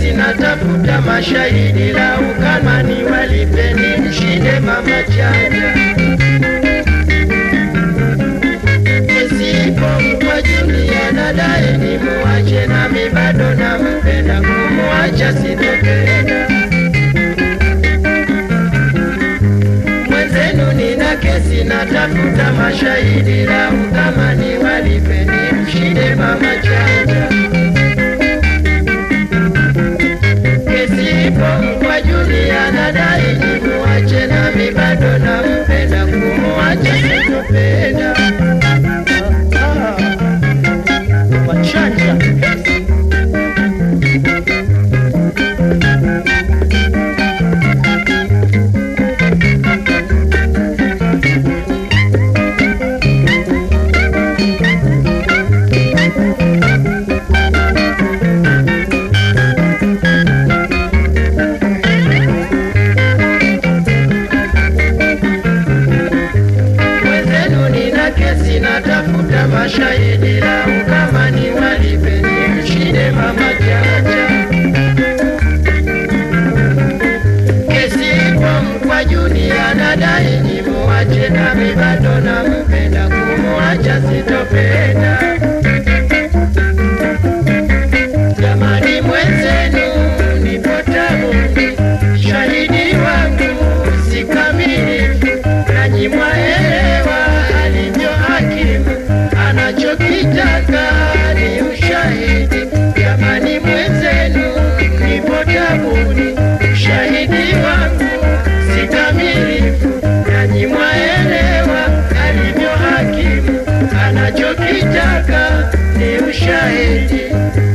kesi natafuta mashahidi, lau kama ni walipeni mshinde mama chanja. Kesi ipo kwa Julia, nadai ni muache, nami bado nampenda, kumuacha sitopenda. Mwenzenu nina kesi natafuta mashahidi, lau kama ni walipeni mshinde mama chanja. Kesi ipo kwa Julia, nadai ni muache, nami bado nampenda, kumuacha sitopenda. Machanja. Mwenzenu nina kesi natafuta mashahidi, lau kama ni walipeni mshinde mama Chacha. Kesi ipo kwa Junia, nadai ni muache, nami bado nampenda, kumuacha sitopenda. Jamani mwenzenu nipo tabuni, shahidi wangu si kamilifu, nanyi mwaelewa alivyo hakimu, anachokitaka ni ushahidi. Jamani mwenzenu nipo tabuni, shahidi wangu si kamilifu, nanyi mwaelewa alivyo hakimu, anachokitaka ni ushahidi.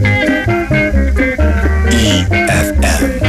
EFM.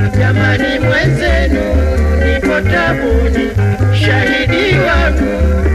Jamani mwenzenu nipo tabuni, shahidi wangu